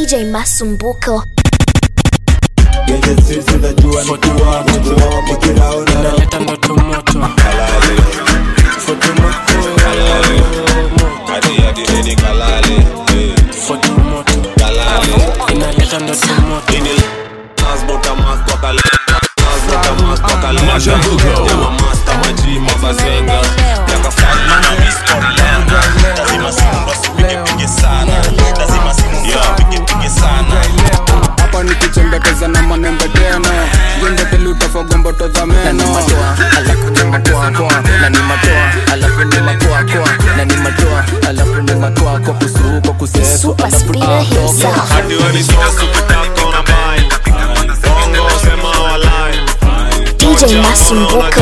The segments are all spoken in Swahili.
DJ Masumbuko. Genje streets zinajua ni kuwa moto Nikiraona naleta ndoto moto foto moto foto moto inaleta ndoto moto hapa nikichembekeza na manembe tena jembeteli utafoga mboto za meno Super Spinner himself. DJ Masumbuko.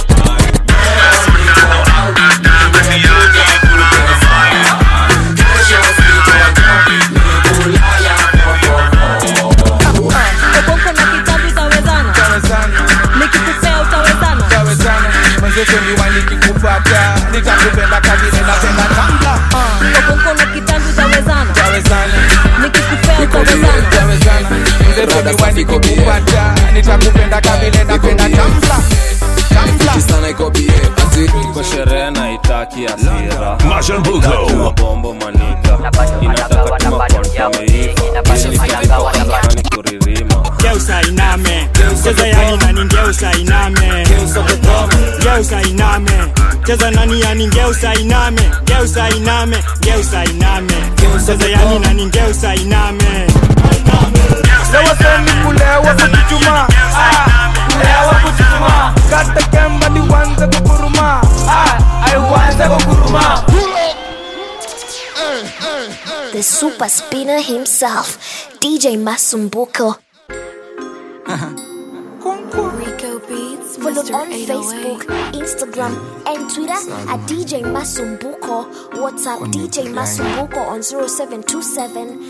Okonko na kitabu utawezana nikikupea utawezana nikikupata nitakupenda kavile napenda tambla Okonko na kitabu utawezana tawezana nikikupea utawezana tawezana mzee nikikupata nitakupenda kavile napenda tambla tambla kwa sherehe na itaki asira Tuna bombo manika inataka tuma kontameiva kuririma geusa iname cheza yani nani ngeusa iname geusa iname cheza nani yani ngeusa iname geusa iname geusa iname cheza yani nani ngeusa iname Lewa seni kulewa kujituma Ah, Lewa kujituma Kata kemba ni wanze kukuruma Ah, I wanze kukuruma The super spinner himself, DJ Masumbuko. Rico Beats, Follow Mr. on 808. Facebook, Instagram, and Twitter at DJ Masumbuko. WhatsApp DJ Masumbuko on 0727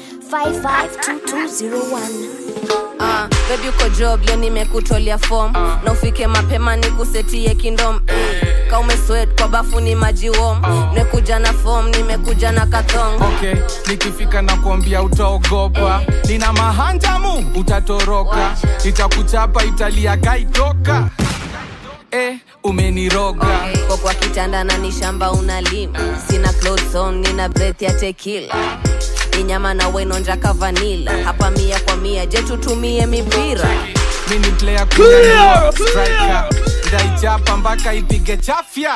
552201. Ah, bebi uko job leo nimekutolea fom na ufike mapema nikusetie kindom Eh, ka umeswet kwa bafu ni maji wom nimekuja na fom nimekuja na kathong Okay, nikifika na kuambia utaogopa nina mahanjamu utatoroka itakuchapa italia kaitoka eh, umeniroga kwa kwa kitanda na ni shamba unalima sina clothes on nina breath ya tekila ni nyama na wenonjaka vanila hapa mia kwa mia je tutumie mipira mini player kunyanyua striker ndaichapa mpaka ipige chafya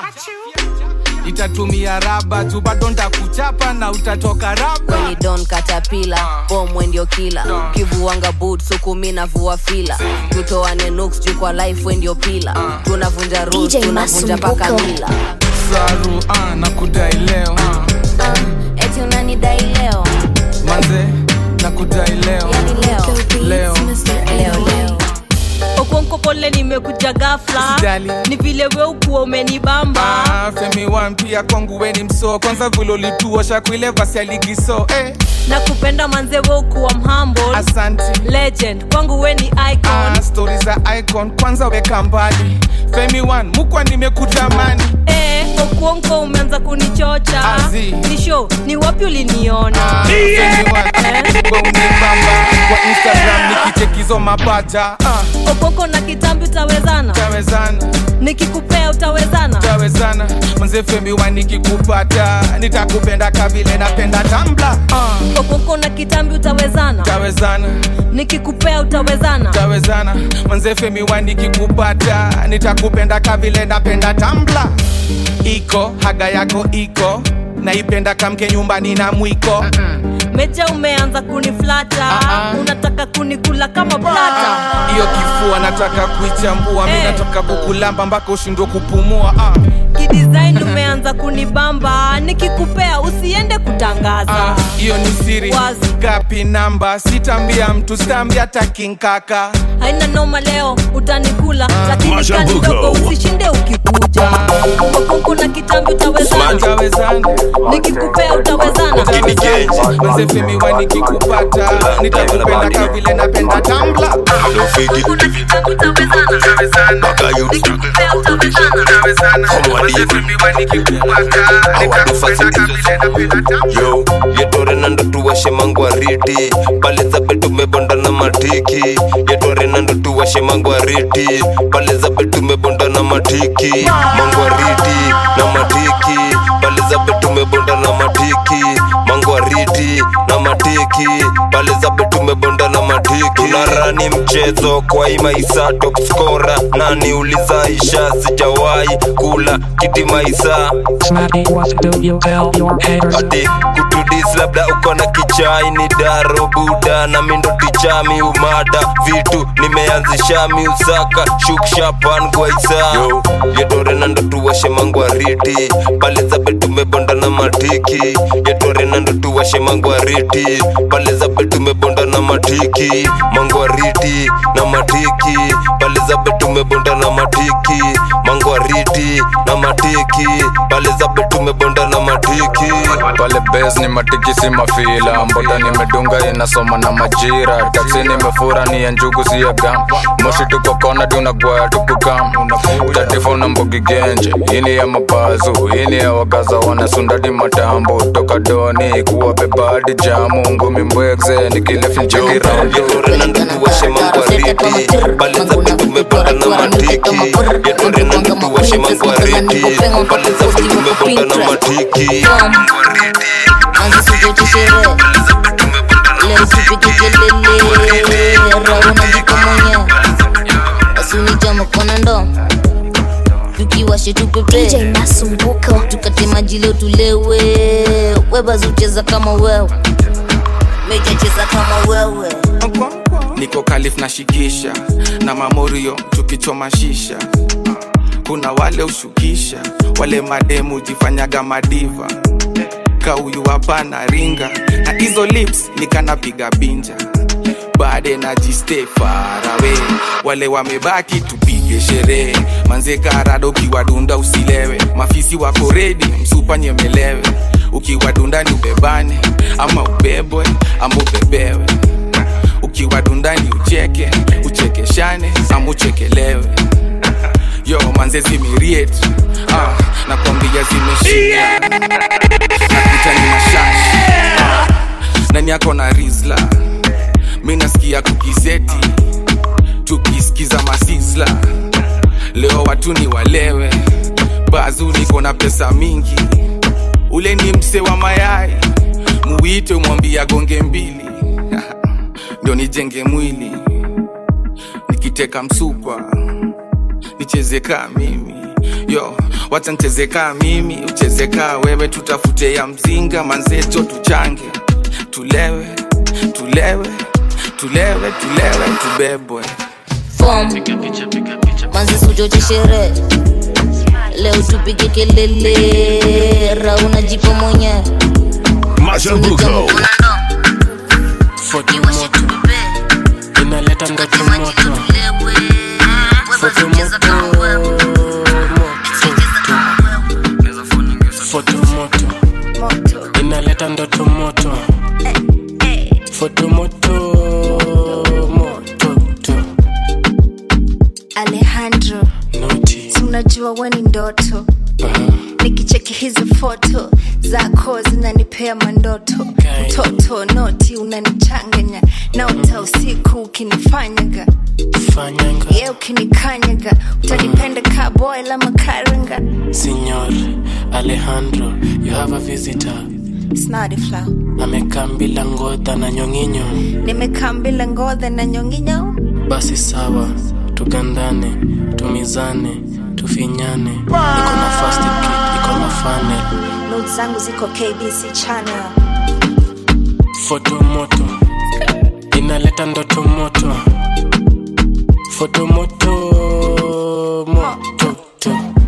itatumia raba tu bado ntakuchapa na utatoka raba weni don katapila bomwe ndio kila kivuanga boot sukumi na vua fila tutoane nuks juu kwa life we ndio pila tunavunja rules DJ tunavunja paka Masumbuko. mila saru ah, na kudai leo Ah, eti unanidai leo manze na kudai leo yani leo Rico Leo. Beats, Mr. leo 808. leo Okonko pole nimekuja gafla Usijali. ni vile we ukuwa umenibamba Ah, femi wan pia kwangu weni msoo kwanza vile ulituosha kuile vasi ya ligiso eh, na kupenda manze we ukuwa mhumble asanti legend kwangu we ni icon ah, stori za icon kwanza weka mbali femi wan mukwa nimekutamani eh, okuonko umeanza kunichocha Azi. ni show ni wapi uliniona Ah, Femi One, kwa unibamba kwa instagram nikichekizo mapacha ah, okoko na kitambi utawezana tawezana nikikupea utawezana tawezana mzee femi wa nikikupata nitakupenda kavile napenda tambla ah, okoko na kitambi utawezana tawezana nikikupea utawezana tawezana mzee femi wa nikikupata nitakupenda kavile napenda tambla iko haga yako iko naipenda kamke nyumbani na mwiko meja umeanza kuniflata Ah, ah. unataka kunikula kama plata hiyo kifua nataka kuichambua mi Eh. nataka kukulamba mpaka ushindwe kupumua ah. kidesign umeanza kunibamba nikikupea usiende kutangaza Ah, hiyo ni siri Wazi. gapi namba sitambia mtu sitambia takinkaka haina noma leo utanikula lakini Mashambuko. kanidogo usishinde ukikuja okonko na kitambi utawezana tawezana nikikupea utawezana manze femi wa nikikupata nitakupenda ka vile napenda tambla yo yetore nando tuwashe mangwariti pale zabe tumebonda na matiki yetore nando tuwashe mangwariti pale zabe tumebonda na matiki mangwariti na matiki pale zabe tumebonda na matiki mangwariti na matiki pale zabe tumebonda na matiki tunarani mchezo kwa imaisa top scorer nani ulizaisha sijawahi kula kiti maisa Smacky, what do you tell your haters? ati kutudis labda uko na kichai ni daro buda na mindo tichami umada vitu nimeanzisha miusaka shukshapan gwaisa yo yetore nando tuwashe mangwariti pale zabe tumebonda na matiki yetore nando tuwashe mangwariti pale zabe tumebonda na matiki mangwariti na matiki pale zabe tumebonda na matiki mangwariti na matiki pale zabe tumebonda na matiki pale bes ni matiki si mafila mboda nimedunga inasoma na majira taksi nimefura ni ya njugu si ya gam moshi tuko kona tunagwaya tukukam tatifo na mbogi genje ini ya mapazu ini ya wagaza wanasundadi matambo toka doni kuwa bebadi jamu ngumi mbwegze nikile fincheki raundo tuwashe mangwariti pale zabe tumebonda na matiki yetore nando tuwashe mangwariti pale zabe tumebonda na matiki Anza sujote sherehe leo tupige kelele rauna jiko mwenye asunijama kona ndo tukiwashe tupepe DJ Masumbuko tukate maji leo tulewe webazi ucheza kama wewe meja cheza kama wewe niko kalif na shikisha na mamorio tukichoma shisha kuna wale ushukisha wale mademu jifanyaga madiva kauyu hapana ringa na hizo lips nikanapiga binja baade na jiste farawe wale wamebaki tupige sherehe manze karado ukiwadunda usilewe mafisi wako redi msupa nyemelewe ukiwadunda ni ubebane ama ubebwe ama ubebewe ukiwadundani ucheke uchekeshane ama uchekelewe yo manze zimiriet ah, nakwambia zimeshika nakutani mashashi ah, nani yako na rizla mi nasikia kukizeti tukisikiza masizla leo watu ni walewe bazu niko na pesa mingi ule ni mse wa mayai muwite mwambia gonge mbili ndio nijenge mwili nikiteka msukwa nicheze kaa mimi yo wacha nicheze kaa mimi ucheze kaa wewe tutafute ya mzinga manzeto tuchange tulewe tulewe tulewe tulewe tubebwe fom manzi sujote sherehe leo tupige kelele rauna jipo mwenye Mashambuko. foto moto inaleta ndoto moto foto moto foto moto inaleta ndoto moto foto moto moto to alejandro si unajua we ni ndoto nikicheki hizi foto zako zinanipea mandoto mtoto noti unanichanganya naota usiku ukinifanyaga fanyanga ye ukinikanyaga utanipenda kaboy la makaranga Signor Alejandro, you have a visitor. snadifla Amekaa bila ngodha na nyong'inyo. nimekaa mbila ngodhe na nyonginyo Basi sawa, tugandane, tumizane, tufinyane. Niko na fast kick, niko na funnel. not zangu ziko kbc channel Foto moto inaleta ndoto moto. Foto moto moto to.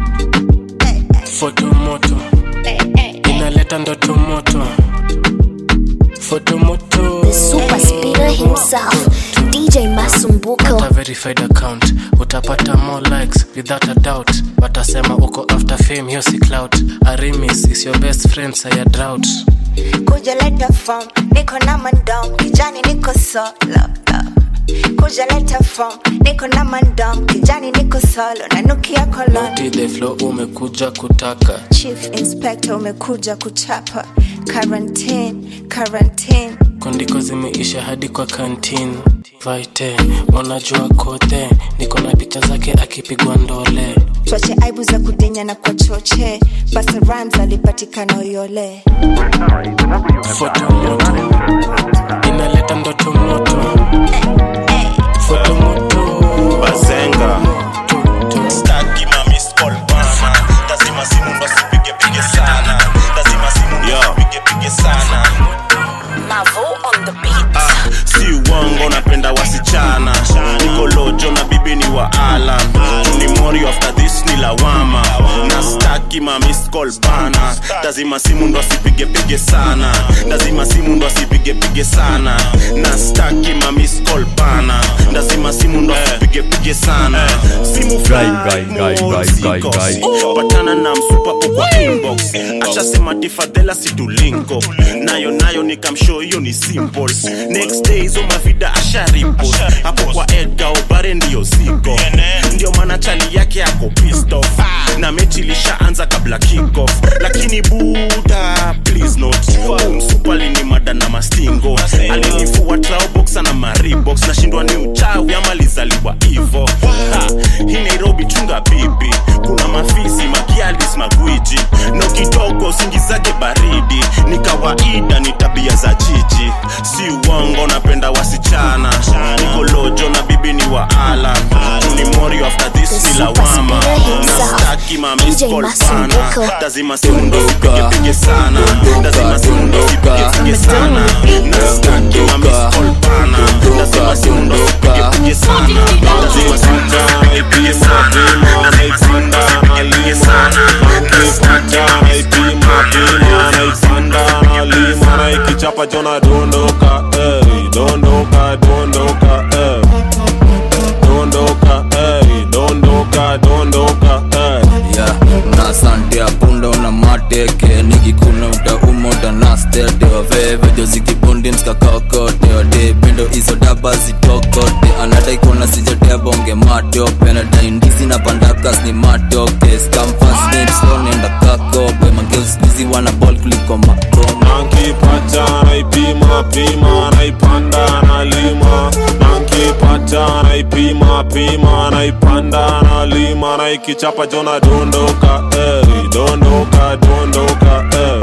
Foto moto inaleta ndoto moto. Foto moto The super speeder himself, DJ Masumbuko. Pata verified account utapata more likes without a doubt watasema uko after fame hiyo si clout arimis is your best friend saya drought kuja leta form niko na mandom kijani niko solo kuja leta form niko na mandom kijani niko solo nanukia kolon Naughty the flow umekuja kutaka chief inspector umekuja kuchapa quarantine quarantine kondiko zimeisha hadi kwa kantin vaite unajua kote niko na picha zake akipigwa ndole twache aibu za kudenya na kwa choche basa rams alipatikana uyole foto moto inaleta ndoto moto foto moto bazenga staki mamiscol bana lazima simu ndo sipige pige sana lazima simu ndo sipige pige sana Ah, si uongo napenda wasichana niko lojo na bibi ni wa alam ni mori after this ni lawama na staki mamiscol bana lazima simu ndo asipige pige sana lazima simu ndo asipige pige sana na staki mamiscol bana lazima simu ndo asipige pige sana simu patana na msupapo kwa inbox ashasema tifadhela situlinko nayo nayo nikamshow hiyo ni simple next day hizo mavida asharipo hapo kwa edga obare ndiyo ziko ndio maana chali yake ako pissed off na mechi ilishaanza kabla kickoff lakini buda please not umsupali ni mada na mastingo alinifua traobox na maribox nashindwa ni uchawi ama lizaliwa hivo Ha, hii nairobi chunga bibi kuna mafisi makialis magwiji no kidogo singi zake baridi ni kawaida ni tabia za jiji si uongo napenda wasichana niko lojo na bibi ni wa ala ni morio after this ni lawama na staki mamiscol bana lazima simundo sipige pige sana lazima simundo sipige pige sana na staki mamiscol bana lazima simundo sipige pige sana lazima simundo sipige pige sana lazima simundo sipige pige sana ikichapa jona dondoka ey, dondoka dondoka ey. dondoka ey, dondoka dondoka ey. yeah, na sante ya punda una mateke nikikuna utauma utanastete waveve jozikibundi mskakakote wade pendo izo daba zitokote anadai kuona sijatea bonge matope anadai ndizi na pandakas ni matoke skamfasnipsonenda kakope mageuskizi wana bol kuliko makoma nankipata naipima pima naipanda nalima nankipata naipima pima naipanda nalima naikichapa jona dondoka ey, dondoka dondoka ey.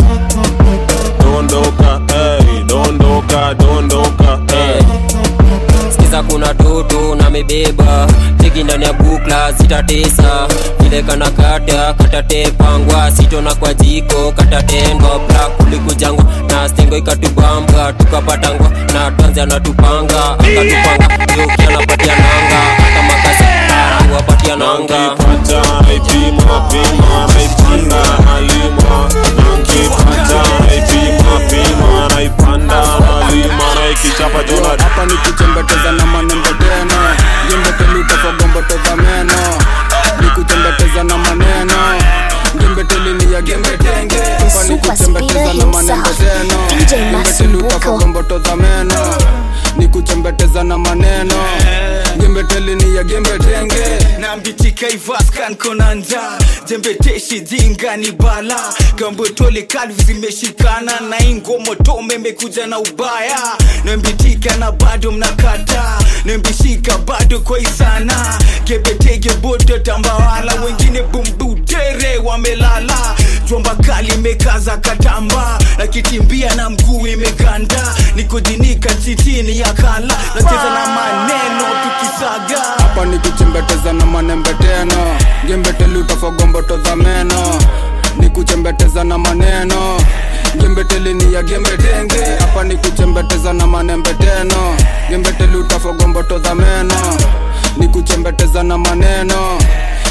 dondoka ey, dondoka dondoka ey. sikiza kuna toto na mebeba teki ndani ya bukla zitatesa vile kana kata katatepangwa sitona kwa jiko katatendwa bla kulikujangwa na stengo ikatubamba tukapatangwa na tanzi anatupanga akatupanga yoki anapatia nanga hata makasi wapatia nanga nankipata naipima pima naipanda nalima nankipata naipima pima naipanda nalima naikichapa jona hapa ni kuchembeteza na manembe tena jembeteliutafagombotoza meno ni kuchembeteza na maneno gembetelini ya gembetenge hapa ni kuchembeteza na manembe tena jembeteliutafagombotoza meno ni kuchembeteza na maneno gembetelini ya gembetenge nambitika ivaskan konanja jembeteshi jinga ni bala gambotole kalvi zimeshikana na ingomotome imekuja na ubaya nambitika na bado mnakata nambishika bado kwaisana gebetege boto tambawala wengine bumbutere wamelala jomba kali imekaza katamba na kitimbia na mguu imeganda nikujinika chitini ya kala nacheza na maneno tukisaga hapa ni kuchembeteza na manembe tena gembeteli utafagomboto za meno ni kuchembeteza na maneno gembeteli ni ya gembetenge hapa ni kuchembeteza na manembe tena gembeteli utafagomboto za meno ni kuchembeteza na maneno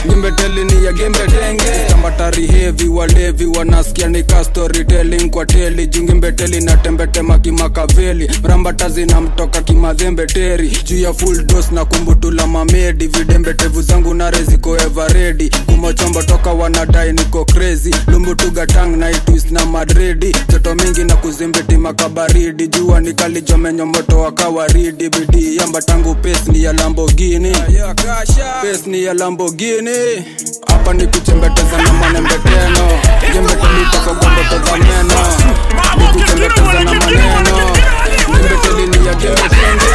ngimbeteli ni ya gembetenge tambatari hevi walevi wanasikia nika storytelling kwa teli jungimbeteli na tembetema kimakaveli mrambatazi na mtoka kimadhembeteri juu ya full dos na kumbutula mamedi vidembetevu zangu nare ziko everedi kumochombo toka wanadai niko crazy lumbutuga tang na itwist na madredi joto mingi na kuzimbiti makabaridi jua nikalijomenyo moto wa kawaridi bidii yamba tangu pes ni ya lambogini pes ni ya lambogini hapa ni kuchembeteza na manembeteno jembetulitakagomboteza meno ni kuchembeteza na maneno jembeteli ni ya gembetenge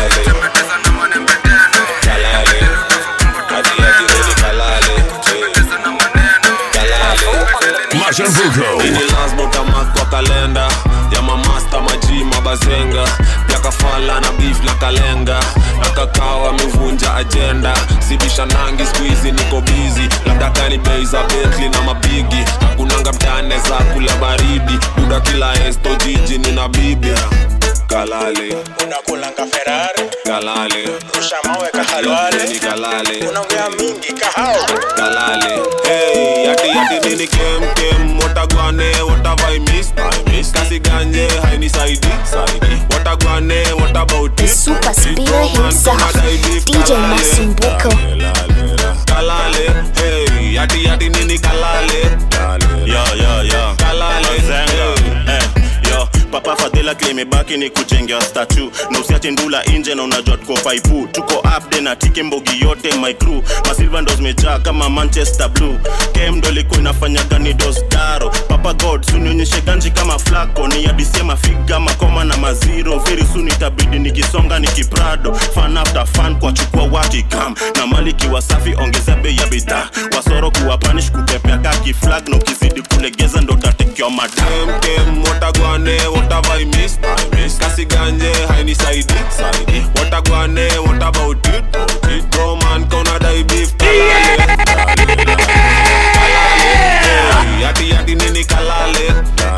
ini lasbotamak kwa kalenda ya mamasta maji mabazenga yakafala na beef na kalenga na kakao amevunja ajenda sibisha nangi skuizi niko bizi labda kani bei za betli na mabigi hakunanga mtane za kula baridi buda kila esto jiji nina bibi kalale unakulanga ferari kalale rusha mawe kahalwale ni kalale unaongea mingi kahao kalale hey yati yati nini kem kem watagwane what have I missed I missed kasi ganye haini saidi saidi watagwane what about it Super Spear himself, DJ Masumbuko. kalale hey yati yati nini kalale yo yo yo kalale zenga eh yo papa fadhila klimebaki ni kujengea statu na usiache ndula inje na unajua tuko faipu tuko upde na tike mbogi yote my crew masilva ndo zimejaa kama manchester blue kem ndo ilikuwa inafanya gani dosdaro papa god sunionyeshe ganji kama flako ni adisema figa makoma na maziro very soon itabidi nikisonga nikiprado fan after fan kwa chukua watikam na mali kiwa safi ongeza bei ya bidhaa wasoro kuwa panish kupepea kaki flag na ukizidi kulegeza ndo tatekewa madam kem watagwane what have I missed I missed kasi ganje haini saidi saidi watagwane what about it it bro man kona dai beef kalale kalale yati yati nini kalale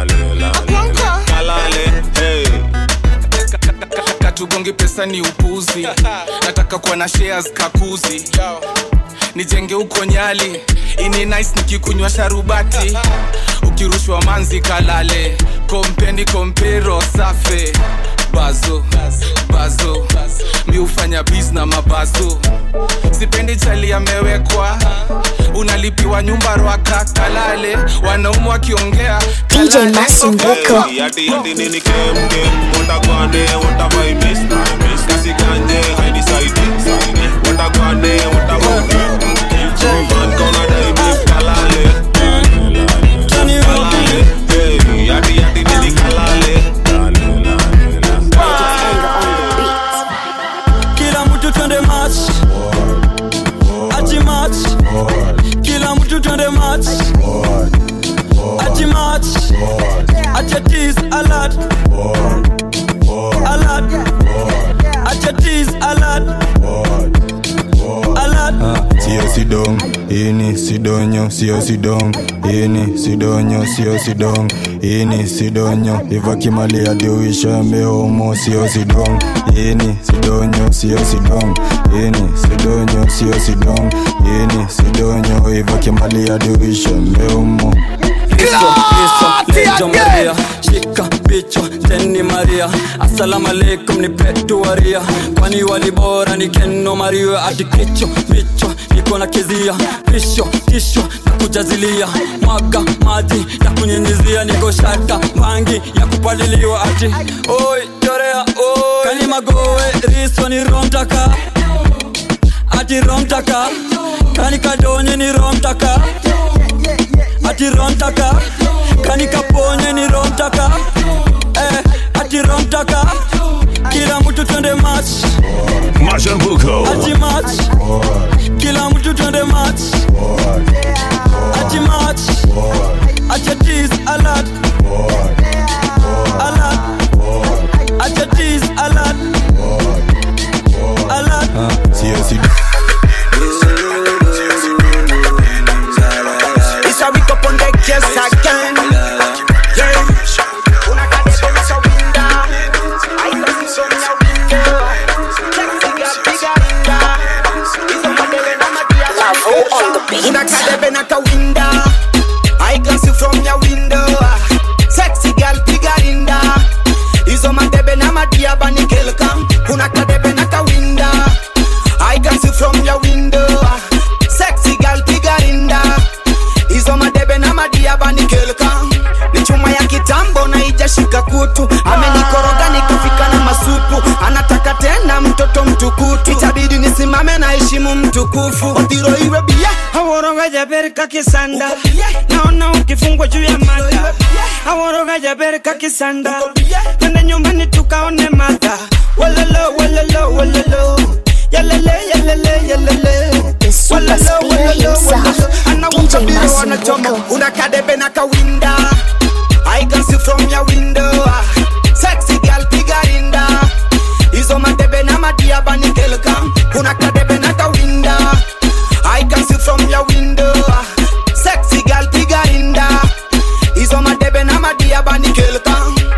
kalale hey katugongi pesa ni upuzi nataka kuwa na shares kakuzi nijenge huko nyali ini nice nikikunywa sharubati ukirushwa manzi kalale kompeni kompero safe bazo bazo mi hufanya bis na mabazo sipendi chali amewekwa unalipiwa nyumba rwaka kalale wanaume wakiongea DJ Masumbuko. yati yati nini kem kem watagwane what have I missed I missed kasi ganje haini saidi saidi watagwane what about it it bro man kona dai beef kalale kalale hey yati yati nini kalale kila mtu twende match ati match kila mtu twende match ati match ati atis alert alert ati atis alert alert sio sidong ini sidonyo sio sidong ini sidonyo sio sidong ini sidonyo ivakimali adiuisha mehomo sio sidong ini sidonyo sio sidong ini sidonyo sio sidong ini sidonyo ivakimali adiuisha mehomo Kristo, Kristo, lejo Maria shika bicho teni Maria assalamu alaikum ni petu waria kwani walibora ni keno Maria ati kicho bicho niko na kizia pisho tisho na kujazilia mwaga maji na kunyinyizia niko shata mangi ya kupaliliwa ati oi chorea oi kani magowe riso ni romtaka ati romtaka kani kadonye ni romtaka ati romtaka kani kaponye ni romtaka eh, ati romtaka kila mtu twende match Mashambuko. ati match kila mtu twende match ati match ati atis alert alert ati atis alert alert sio sidong It's a week up on the case again. Yeah. kitambo na ijashika kutu amenikoroga nikafika na masupu anataka tena mtoto mtukutu itabidi nisimame na heshimu mtukufu odhiro iwe bia aworoga jaberka kisanda naona ukifungwa juu ya mada aworoga jaberka kisanda twende nyumbani tukaone mada walalo walalo walalo yalele yalele yalele walalo walalo walalo anawakabiri wanachoma unakadebe na kawinda I can see from your window Sexy girl piga rinda Hizo madebe na madia bani kelka Kuna kadebe na kawinda I can see from your window Sexy girl piga rinda Hizo madebe na madia bani kelka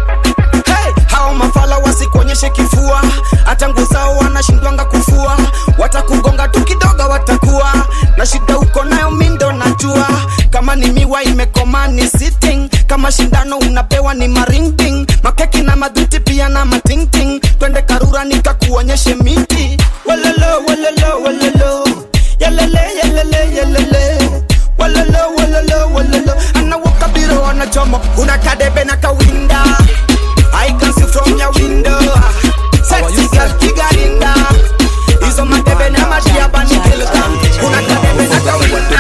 Hey, hao mafala wasikuonyeshe kifua hata nguo zao wanashindwanga kufua watakugonga tu kidogo watakuwa na shida uko nayo mindo najua kama ni miwa imekoma ni sitting kama shindano unapewa ni maringting makeki na madhuti pia na matingting twende karura nikakuonyeshe miti walalo walalo walalo yalele yalele yalele walalo walalo walalo anawakabiro wanachoma una kadebe na kawinda I can see from your window Sexy girl kigarinda Hizo madebe na madia bani kilka Una kadebe na kawinda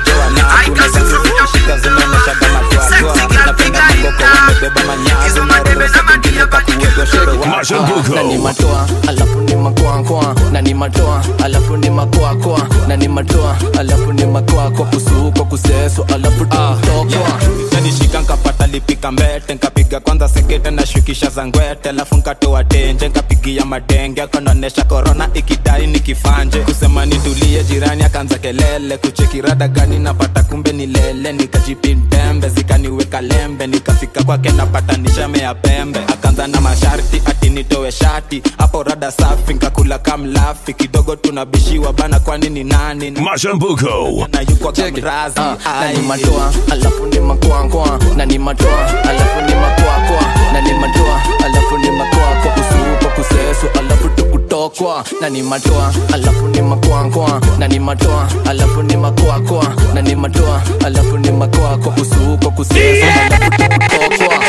I can see from your window Sexy girl kigarinda Hizo madebe na madia bani kilka na ni matoa alafu ni makoakoa na ni matoa alafu ni makoakoa na ni matoa alafu ni makoako kusuko kuseso alafu tukutokwa nanishika nkapata lipika mbete nkapiga kwanza sekete na shukisha za ngwete alafu nkatoa tenje nkapigia madenge akanaonesha korona ikidai nikifanje kusema nitulie jirani akaanza kelele kuchekirada gani napata kumbe ni lele nikajipindembe zikaniweka lembe nikafika kwake napata nishame ya pembe akaanza na masharti ati nitoe shati hapo rada safi nkakula kamlafi kidogo tunabishiwa bana kwani ni nani Mashambuko. na yuko kamrazi na ni matoa alafu ni makoakoa na ni matoa alafu ni makoakoa na ni matoa alafu ni makoako kusuko kuseso alafu tukutokwa na ni matoa alafu ni makoakoa na ni matoa alafu ni makoakoa na ni matoa alafu ni makoako kusuko kuseso alafu tukutokwa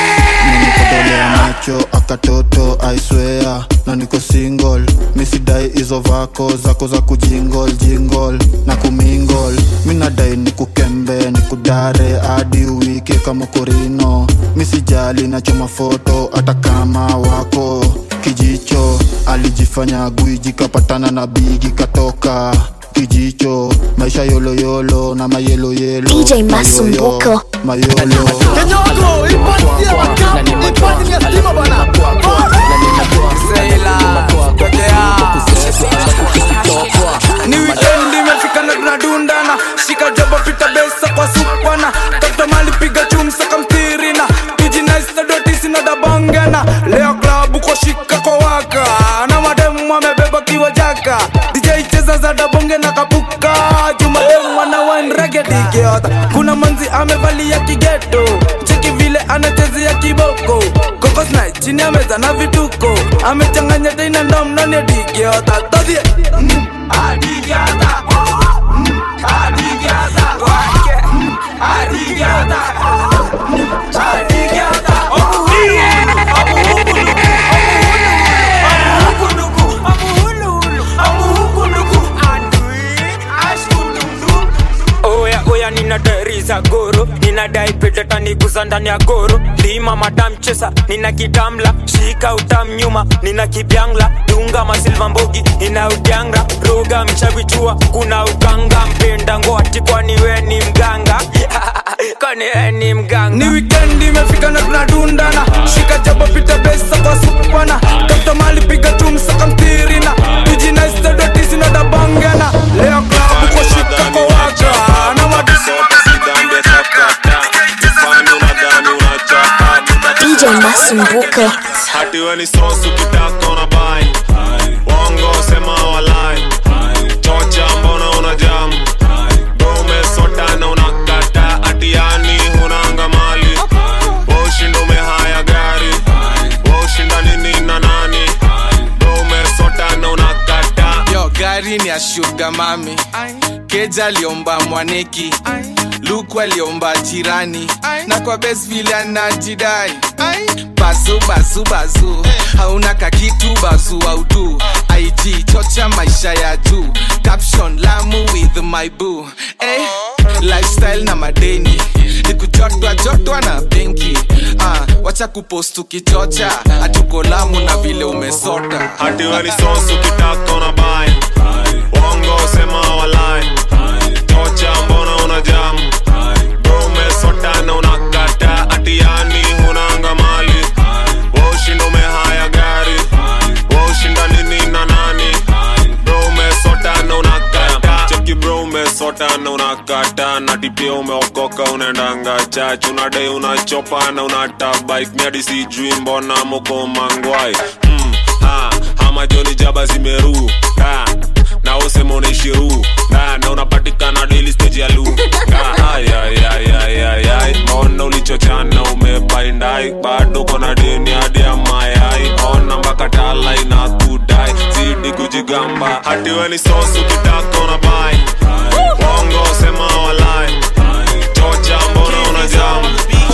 nikodolea macho akatoto aiswea na niko single misidai hizo vako zako za kujingol jingol na kumingol minadai nikukembe nikudare hadi uwike kama korino misijali nachoma foto hata kama wako kijicho alijifanya gwiji kapatana na bigi katoka kijicho maisha yoloyolo na mayeloyelo DJ Masumbuko. mayolo Kenyoko, ipatie wakapu, ipatie ya stima bwana. ni wikendi imefika na tunadundana shika jobo pita besa kwa supana tafuta mali piga chumsa kamtirina tujinaistadotisinadabongana leo klabu kwa shika kwa waka na mademu amebeba kiwa jaka dj cheza za dabonge na kapuka jumademu ana wanregedigiota kuna manzi amevalia kigeto cheki vile anachezea kiboko kokosna chini ya meza na vituko amechanganya teina ndomnoni digiota todhie mm. Adigata. Mm. Adigata. Wake. Mm. Adigata. Mm. Adigata. oya oya ninadari za goro ninadai petetaniguza ndani ya goro lima madamchesa nina kitamla shika utam nyuma nina kibyangla dunga masilva mbogi nina udyanga roga mchavichua kuna uganga mpenda ngoati kwani we ni mganga kwani we ni mganga ni wikendi imefika na tunadundana shika jabo pita besa kwa supana tafuta mali piga tumsaka mtirina tujinaistadotisinadabongana leo klabu kwa shika kwa waka na DJ Masumbuko. hati we ni sosu kitaka una bai wongo sema walai chocha mbona una jamu dome sota na unakata atiani hunanga mali washinda umehaya gari washinda nini na nani dome sota na unakata yo gari ni ya shuga mami keja aliomba mwaneki luku aliomba jirani na kwa bes vile anajidai bazu bazu bazu hauna kakitu bazu audu ig chocha maisha ya juu caption lamu with my boo eh, lifestyle na madeni nikujotwa jotwa na benki ah, wacha kupost ukichocha hatuko lamu na vile umesota hati we ni sosu kitaka una bai wongo sema walai tocha mbona una jamu bro umesota na unakata ati yani hunanga mali waushinda umehaya gari waushinda nini na nani bro umesota na unakata cheki bro umesota na unakata na tipia umeokoka unaendanga chach unadai unachopa na unata bike miadi sijui mbona moko mangwai mm, ha, hama joni jaba zimeru ha, na usema unaishiru na, na unapatikana daily stage ya lu Ha, ay, ay, ay, ay, ay, ay. ona ulichochana umebaindai bado kona deni hadi ya mayai ona mpaka tala inakudai zidi kujigamba hati we ni sosu kitaka una bai wongo sema walai chocha mbona una jamu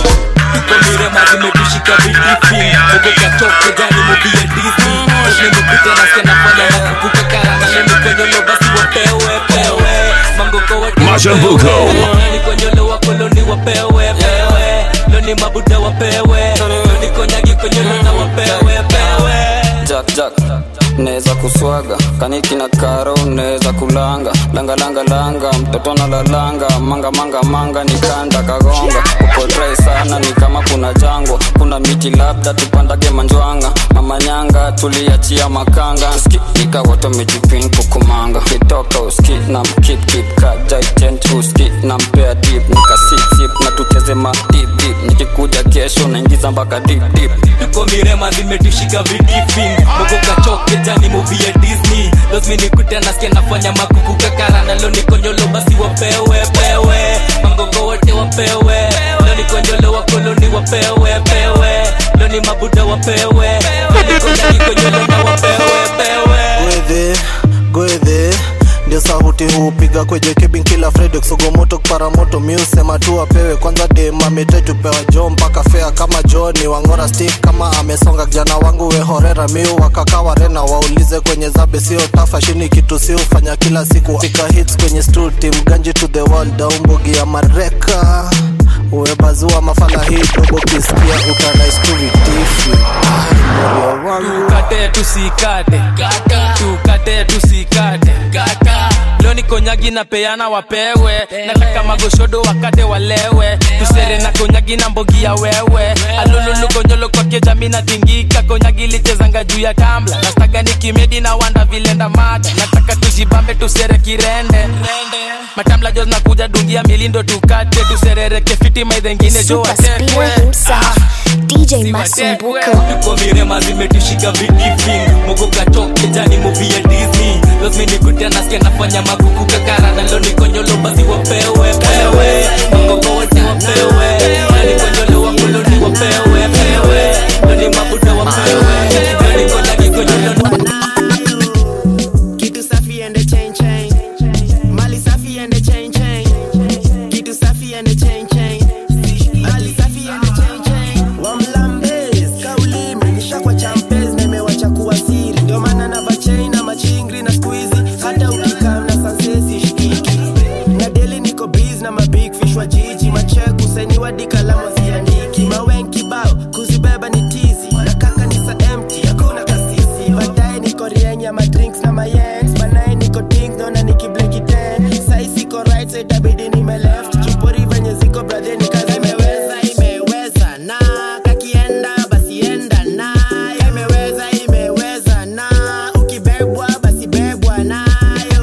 Mirema zimetushika vidifi Mugokatoke jani mubie Disney Nimepita na skena fanya na kukuka karana Lemi konyolo basi wapewe pewe Mangoko wote Mashambuko. Loni konyolo wa koloni wapewe pewe Loni mabuda wapewe Loni konyagi konyolo na wapewe pewe jack jack neza kuswaga kaniki na karo neza kulanga langa langa langa mtoto na lalanga manga manga manga nikanda kagonga uko dry sana ni kama kuna jangwa kuna miti labda tupandage manjwanga mamanyanga tuliachia makanga ski ikawoto mijipin kukumanga kitoka uski na mkip kip kajaitent uski na mpea dip nikasipsip na tucheze ma dip dip nikikuja kesho naingiza mpaka dip dip tuko mirema zimetushika vidifi mogokachoke jani movie ya disney lazimi nikute nasikia nafanya makuku kakarana lo nikonyolo basi wapewe pewe mangogo wote wapewe lo nikonyolo wakoloni wapewe pewe lo ni mabuda wapewe lo nikonyagi konyolo na wapewe pewe gwedhe gwedhe ndio sauti hupiga kwenye kibin kila fredek sogomoto paramoto miusema tu apewe kwanza dem ametetupewa jo mpaka fea kama joni wangora stik kama amesonga kijana wangu wehorera miu wakakawa rena waulize kwenye zabe sio tafa shini kitu si ufanya kila siku tika hits kwenye stu tim ganji to the wall daumbogi ya mareka uwebazua mafala hii dogo kisikia utanaisturitifi tukate tusikate tukate tusikate loni konyagi na peana wapewe nataka magoshodo wakate walewe tusere na konyagi na mbogi ya wewe alululu konyolo kwake jami na tingika konyagi lichezanga juu ya tambla nastaga ni kimedi na wanda vilenda mata nataka tujibambe tusere kirende matamla jos nakuja dungia milindo tukate tuserereke fiti maidhengine jo Super speeder watekwe himself, DJ Masumbuko. tuko mirema zimetushika vidifing mogokatoke jani muvi ya disney lazimi nikute nasikia nafanya makuku kakarana lo nikonyolo basi wapewe pewe mangogo wote wapewe lo nikonyolo wakoloni wapewe pewe lo ni mabuda wapewe lo nikonyagi konyolo Kitu safi and the chain chain. Mali safi and the chain chain. Kitu safi and the chain chain. Mali safi and the chain chain. Wamlambez, kauli imenisha kwa champez na imewacha kuwa siri. Ndio maana na bachain na machingri na squeezy. Hata ukikam na sansesi shikiki. Na daily niko biz na mabig fish wa jiji. Macheku sainiwa dikalamu ziandiki. Mawenki bao kuzibeba ni tizi. Na kaka ni sa empty hakuna kasisi. Baadaye niko rienya ma drinks na mayens. Banaye niko ding dona nikibleki ten. Sai siko right side itabidi nime left. Chupori venye ziko brother ni kazi imeweza imeweza na kakienda basi enda na imeweza imeweza na ukibebwa basi bebwa nayo.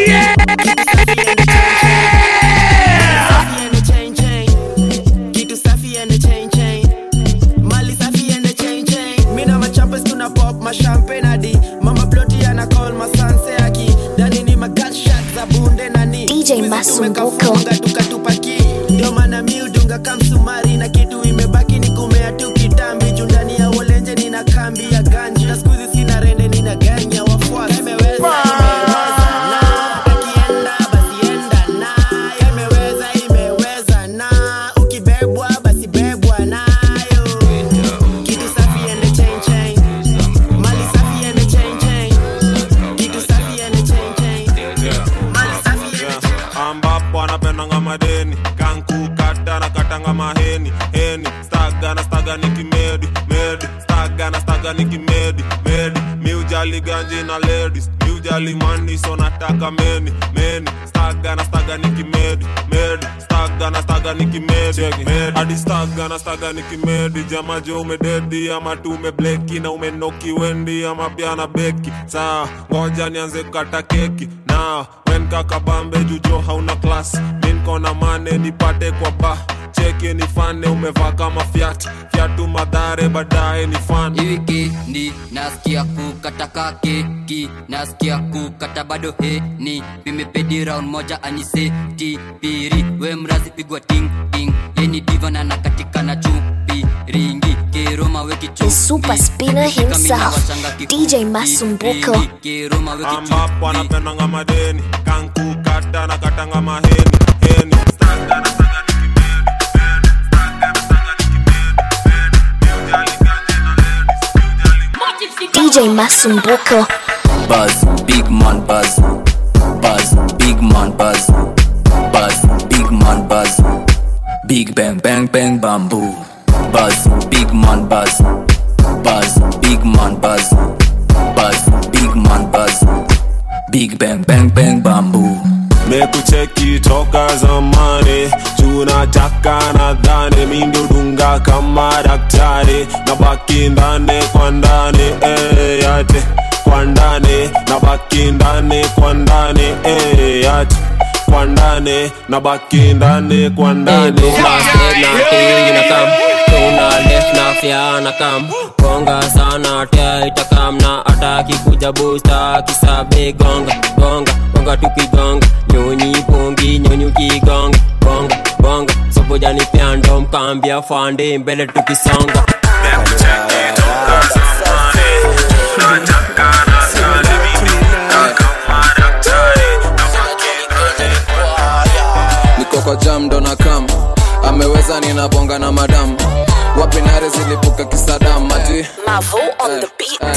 Safi and the chain chain. Kitu safi and the chain chain. Mali safi and the chain chain. Mina machampes tuna pop ma champagne hadi mama ploti ana call ma sanse aki dani ni ma gunshot za bunde nani DJ Masumbuko. Tumekafunga tukatupaki ndio maana mi udunga kamsumari na kitu imebaki ni kumea tu kitambi juu ndani ya wolenje nina kambi ya ganji na skuizi sina rende nina ganya wafuasi imeweza imeweza na kakienda basi enda staga nikimedi medi staga na staga nikimedi medi miujali ganji na ladies miujali mani so nataka meni meni staga na staga nikimedi medi staga na staga nikimedi medi hadi staga na staga nikimedi jamaje umededi ama tu umebleki na umenoki wendi ama pia na beki saa ngoja nianze kukata keki na wen kakabambe jujo hauna klas minkona mane nipate kwa ba cheki nifane umevaa kama fyat fyatu madhare baadaye ni fan wikendi nasikia kukata kakeki nasikia kukata bado heni vimepedi round moja aniseti piri we mrazi pigwa ting ting yeni divana na katika na chupi ringi keroma weki The super spinner himself, DJ Masumbuko. keroma weki ambapo anapendanga madeni kankukata na katanga maheni heni staga na staga DJ Masumbuko. Buzz, big man buzz. Buzz, big man buzz. Buzz, big man buzz. Big bang bang bang bamboo. Buzz, big man buzz. Buzz, big man buzz. Buzz, big man buzz. Big bang bang bang bamboo. mekucheki toka zamani tunataka nadhani mindodunga kama daktari na baki ndani kwa ndani eh, yate kwa ndani na baki ndani kwa ndani eh, yate kwa ndani na baki ndani kwa ndani inakam tuna left na fya na kam gonga sana tia itakam na ataki kuja busta kisabe gonga gonga gonga tukigonga nyonyi pongi nyonyi ukigonga bonga bonga sobojani pyando mkambia fande mbele tukisonga niko kwa jam ndo na kam ameweza ninabonga na madam wapi nare zilipuka kisadam mati Mavo on the beat.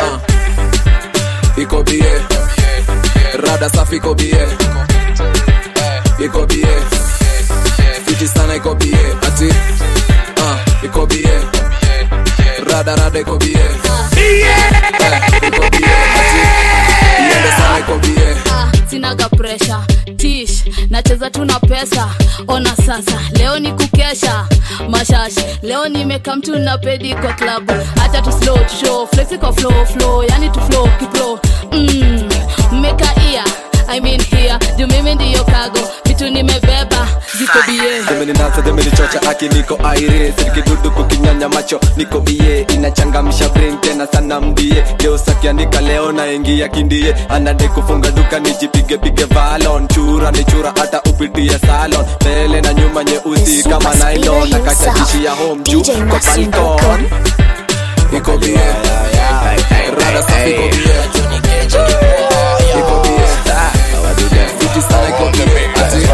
iko bie rada safi iko bie iko bie fiti sana iko bie ati uh, iko bie rada rada iko bie Eh, iko bie ati iende sana iko bie sinaga presha tish nacheza tuna pesa ona sasa leo ni kukesha mashash leo nimeka mtu na pedi kwa klabu hata tu slow to show flexi kwa flow flow yani tu flow kiplo mm, mmeka ia I mean here juu mimi ndiyo kago vitu nimebeba ziko bie demeninasa demenichocha aki niko aire sirikidudu kukinyanya macho niko bie inachangamsha brain tena sana mbie leo sakiandika leo naingia kindie anade kufunga duka nijipigepige valon chura ni chura hata upitie salon mbele na nyuma nyeusi kama nylon na kashajishi ya home juu kwa balkon iko bie rada safi iko bie iko bie fiti sana iko bie ati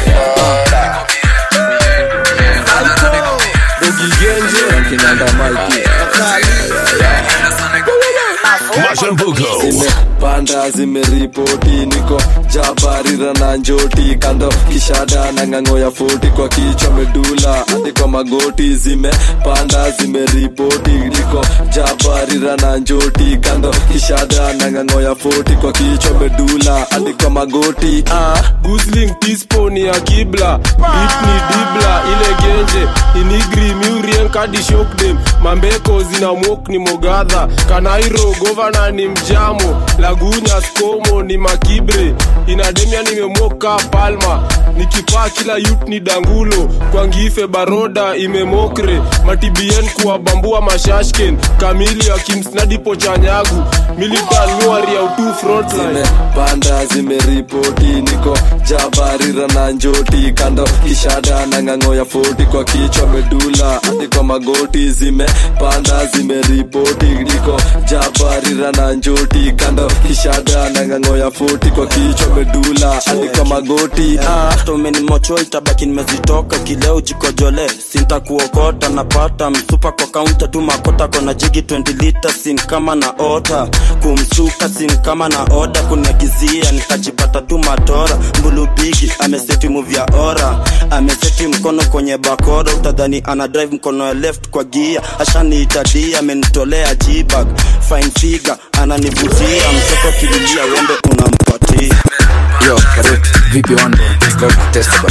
zimepanda zimeripoti niko jabarira na njoti kando kishada na ng'ang'o ya foti kwa kichwa medula hadi kwa magoti zimepanda zimeripoti niko jabarira na njoti kando kishada na ng'ang'o ya foti kwa kichwa medula hadi kwa magoti ah. gusling tispo ni ya kibla bit ni dibla ile genje inigri murien kadi shokdem mambeko zina mok ni mogadha kanairo govana ni mjamo lagunya skomo ni makibre inademia nimemoka palma nikipaa kila yut ni dangulo kwangife baroda imemokre matibien kuwabambua mashashken kamili akimsnadipo chanyagu militan nuari ya utu frontline zimepanda zimeripoti niko jabarira na njoti kando kishada na ng'ang'o ya foti kwa kichwa medula hadi kwa magoti zimepanda zimeripoti niko jabarira na njoti kando kishada na ng'ang'o ya foti kwa kichwa medula hadi kwa magoti ah. after umenimocho itabaki nimezitoka kileo jikojole sintakuokota napata msupa kwa kaunta tu makota kona jigi 20 lita sin kama na ota kumsuka sin kama na oda kuniagizia nikajipata tu matora mbulubigi ameseti muvya ora ameseti mkono kwenye bakora utadhani ana drive mkono ya left kwa gia ashaniitadia amenitolea jibag fine figure ananivutia mtoto kililia wembe unampatia Yo, Karut, vipi wando? Leo test bana.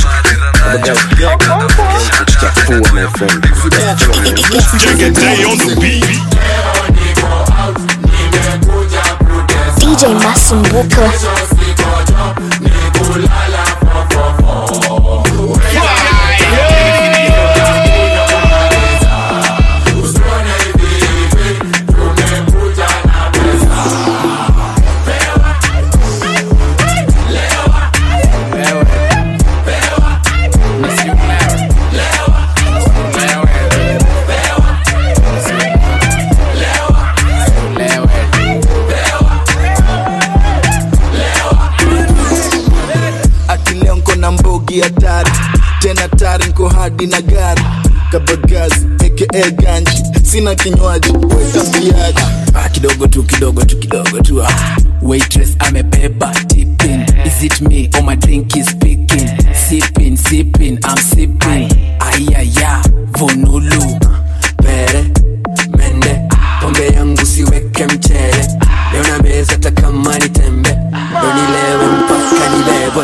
Chafua my friend. DJ Masumbuko. akileo nko na mbogi hatari tena tari nko hadi na gari kabagazi aka ganji sina kinywaji wetambiaji Ah, kidogo tu kidogo tu kidogo tu ah. waitress amebeba tipping is it me or my drink is speaking sipping sipping i'm sipping ayaya vonulu pere mende pombe yangu siweke mchele leo na meza hata kama ni tembe ndo nilewe mpaka nibebwe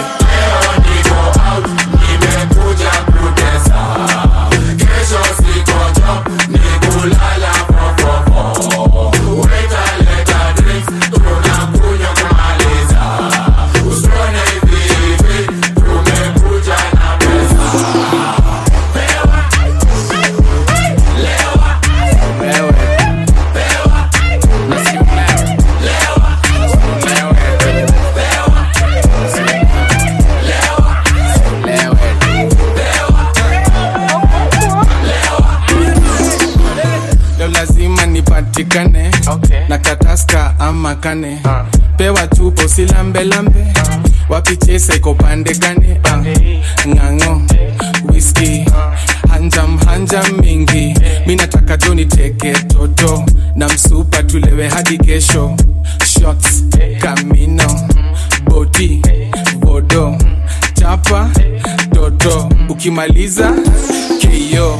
leo lazima nipatikane okay. na kataska ama kane uh. pewa tupo silambelambe uh. wapichesa iko pande gane uh. ng'ang'o whisky uh. hanjam hanjam mingi mi nataka jo niteke toto na msupa tulewe hadi kesho shots kamino bodi bodo chapa toto ukimaliza keyo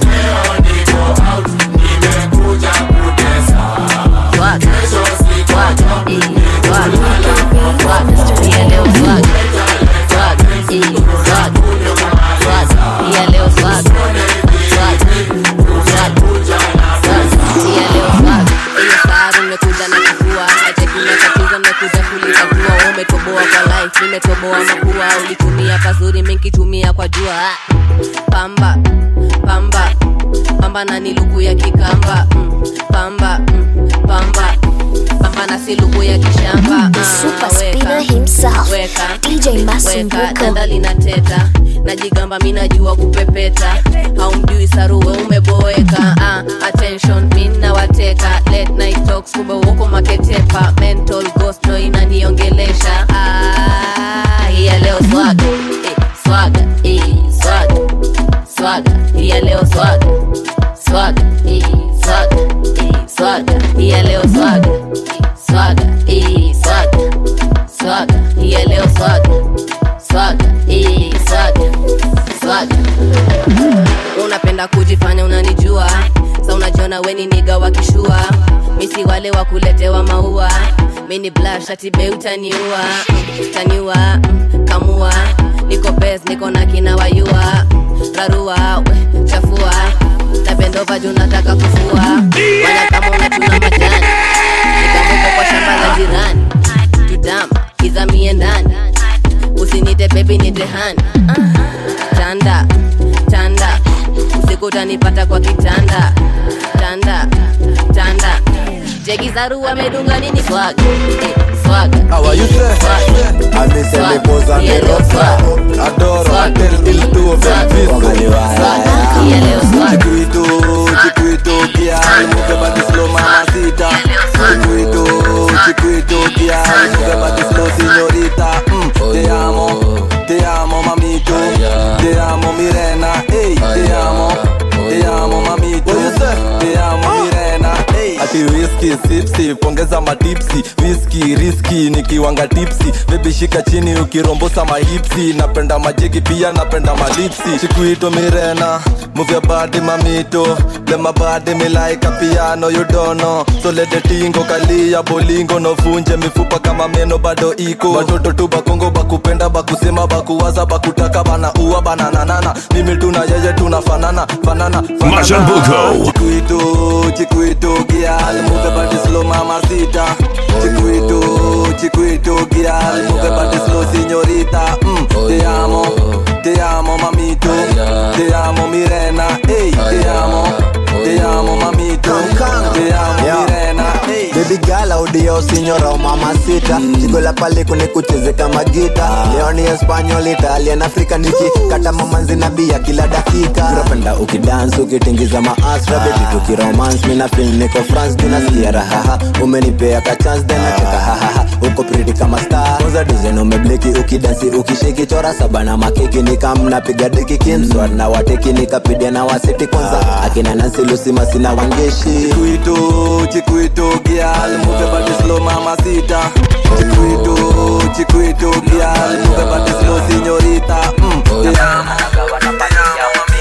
nimekuja na kifua nachekimekatiza nimekuja kulitatua umetoboa kwa life nimetoboa mapua ulitumia pazuri minkitumia kwa jua pamba pamba pamba na ni luku ya kikamba mm, pamba mm, pamba pamba na si luku ya kishamba The super spinner himself, DJ Masumbuko. dada linateta najigamba mi najua kupepeta haumjui saruwe umeboeka ah, attention mi nawateka late night talks kumbe uko maketepa mental ghost no inaniongelesha ah, hiya leo swaga eh, swaga eh, swaga swaga hiya leo swaga swaga eh, swaga eh, swaga hiya leo swaga swaga eh, swaga swaga hiya leo swaga swaga eh, swaga swaga unapenda kujifanya unanijua sa unajiona weni niga wakishua misi wale wa kuletewa maua mini blash atibe utaniua taniua mm, kamua niko bes niko na kina wayua rarua we, chafua tabendova juu nataka kufua wala kama unachuna majani nikamweka kwa shamba la jirani tutama izamie ndani usinite bebi nitehani tanda tanda usiku utanipata kwa kitanda tanda tanda jegizaru amedunga nini swaga eh, swaga How are you, sir? I miss the pose and the rosa. Adoro, I tell il tuo per Chiquito, chiquito, kia, muke body slow mamacita. Chiquito, chiquito, kia, muke body slow signorita. Mm, te amo, te amo mamito. ati whisky sipsi pongeza matipsi whisky riski nikiwanga tipsi bebi shika chini ukirombosa mahipsi napenda majigi pia napenda malipsi chikuito mirena move your body mamito let my body me like a piano you don't know so let the tingo kalia bolingo no vunje mifupa kama meno bado iko batoto tu bakongo bakupenda bakusema bakuwaza bakutaka bana uwa banananana mimi tuna yeye tunafanana fanana fanana. Mashambuko. chikuito chikuito gial move your body slow mama sita chikuito chikuito gial move your body slow signorita mm, te amo te amo mamito te amo mirena hey te amo te amo mamito te amo mirena hey Baby girl audio signora o mamacita Chico la pale kune kucheze kama gita Leo ni Espanyol, Italian, Afrika Niki kata mamanzi na bia kila dakika Napenda ukidance ukitingiza maasra Baby tukiromance mina feel niko France Tunasikia rahaha umenipea ka chance Then nacheka hahaha uko pretty kama star Kwanza design umebleki ukidansi ukishiki chora saba na makeki Nikam napiga deki kimswat na wateki nikapidia na wasiti kwanza Akina Nancy Lucy masina wangeshi Chikuito, chikuito gial move your body slow mamacita Chikuito, chikuito gial move your body slow signorita mm, te amo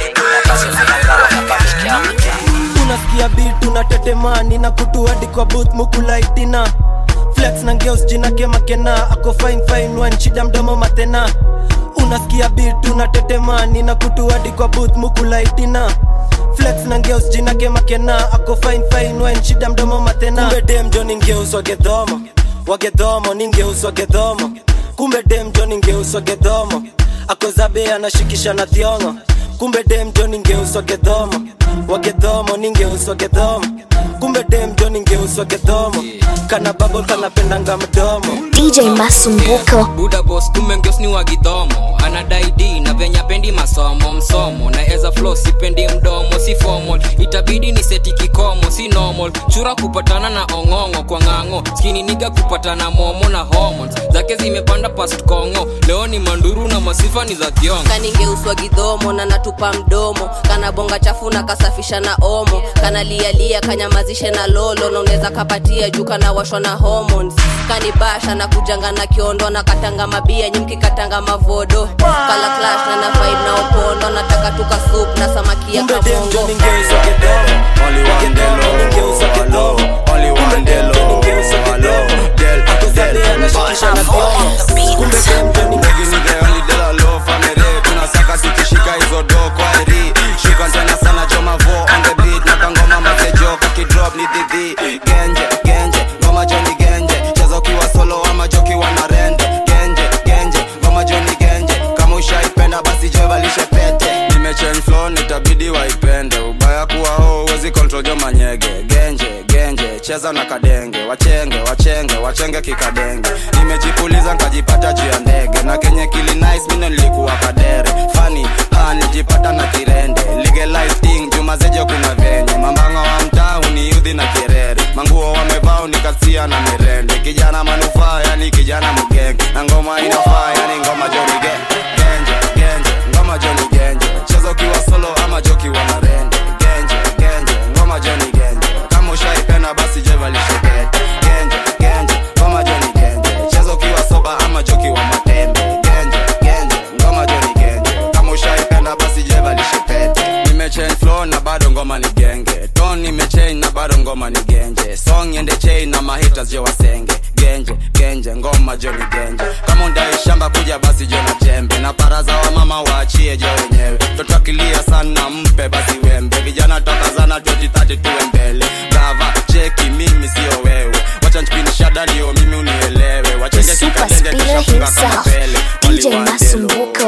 unasikia bit unatetemani na kutuadi kwa booth mukulaitina flex na ngeus jina kemakena ako fine fine wan shida mdomo matena unasikia bit unatetemani na kutuadi kwa booth mukulaitina flex na ngeus jina kemakena ako fine fine wan shida mdomo matena kumbe dem jo ningeus wagedhomo wagedhomo ningeus wagedhomo kumbe dem jo ningeus wagedhomo akozabe anashikisha na thiongo kumbe dem jo ningeuswa gedhomo wagedhomo ningeuswa gedhomo kumbe dem jo ningeuswa gedhomo kana babol kanapendanga mdomo DJ Masumbuko. buda bos kumbe ngeus ni wagidhomo anadai d na venya pendi masomo msomo na eza flo sipendi mdomo si formal itabidi ni seti kikomo si normal chura kupatana na ong'ong'o kwa ng'ang'o skini niga kupatana momo na hormones zake zimepanda past kongo leo ni manduru na masifa ni za thiongo kaningeuswa gidhomo na natupa mdomo kana bonga chafu na kasafisha na omo kana lialia kanyamazishe na lolo na unaweza kapatia juu kana washwa na hormones kanibasha na kujanga na kiondo na katanga mabia nyimki katanga mavodo kala clash na na vibe na opondo nataka tuka soup na samaki ya kumbe dem jo kabongo ningeuswa gedhomo wagedhomo ningeuswa gedhomo kumbe dem jo ningeuswa gedhomo akozabe anashikisha na thiongo kumbe dem jo ningeuswa tunasaka tukishika hizo do kwa eri shika tena sana choma vo on the beat na kangoma mazejo kakidrop ni dhidhi genje genje ngoma joni genje cheza ukiwa solo ama jokiwa na rende genje genje ngoma joni genje kama ushaipenda basi jevalishe pete nimechange flow nitabidi waipende ubaya kuwa ho uwezi control jo manyege genje genje cheza na kadenge wachenge wachenge wachenge kikadenge nimejipuliza nkajipata juu ya ndege na kenye kili nice mino nilikuwa kadere fani ha nilijipata na kirende legalize thing jumazejo kuna venye mambanga wa mtaa uniudhi na kirere manguo wamevaa unikasia na mirende kijana manufaa yani kijana mgenge na ngoma inafaa yani ngoma jonige genje genje ngoma joni genje cheza ukiwa solo ama jokiwa na rende genje genje ngoma joni genje kama ushaipenda basi jevalishekete genje genje ngoma joni genje cheza ukiwa soba ama jokiwa matembe genje genje ngoma joni genje kama ushaipenda basi jevalishepete nimechange flow na bado ngoma ni genge ton nimechange na bado ngoma ni genje song ende chain na mahitas je wasenge genje genje ngoma joni genje kama undai shamba kuja basi jo na jembe na paraza wa mama waachie je wenyewe toto akilia sana mpe basi wembe vijana toka zana 2030 tuwe mbele gava cheki mimi sio wewe wacha nchipini shada ndio mimi unielewe wachenge Super kikadenge Speeder kishafunga kama himself, pele DJ Masumbuko.